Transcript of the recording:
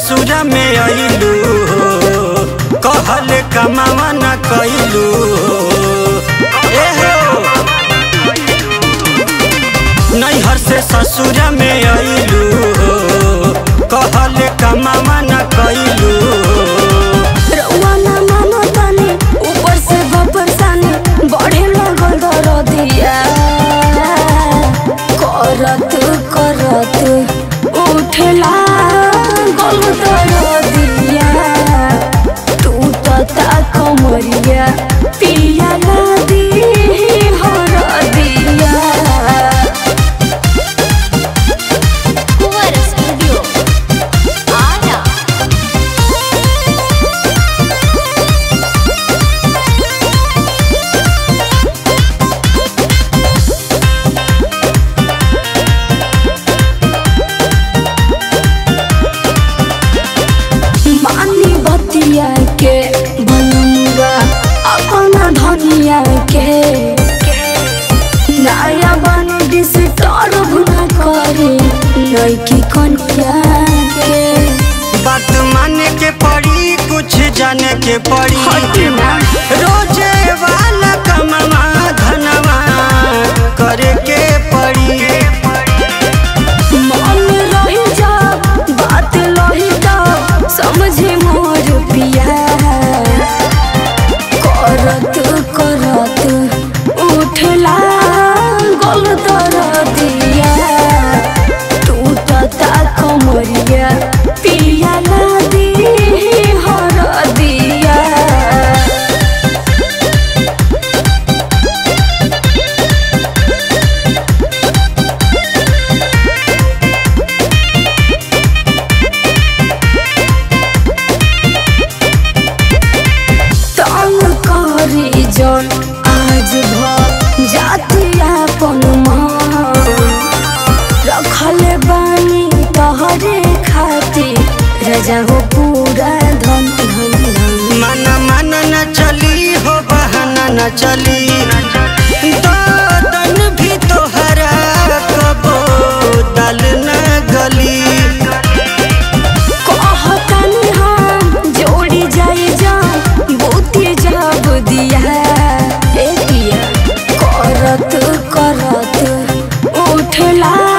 ससुरा में अइलू कहल कमावा न कइलू ए हो नैहर से ससुरा में अइलू कहल कमावा न कइलू रउआ ना मानो तानी ऊपर से बपर सानी बढ़े लगल दरदिया करत करत उठला गल दरदिया टूटता कमरिया पिया नदी हरदिया कुंवर स्टूडियो आरा मानी बतिया के बनूंगा अपना धनिया के नया बन डिस्टर्ब न करे लड़की कन्या के बात माने के पड़ी कुछ जाने के पड़ी हटना। रोजे वाला कमावा धनवा करे के पड़ी मन रही जा बात लही जा समझे मोर पिया करत करत उठला गल दरदिया टूटता कमरिया पिया नदी हरदिया तंग करी जन आज भ जाति अपन मान रखले बानी तहरे खातिर रजा हो पूरा धन धन धन मन मन न चली हो बहाना न चली दादन भी तोहरा कबो दल न गली कहतनी हम जोड़ी जाई जान बहुती जब दिया ए पिया करत करत उठला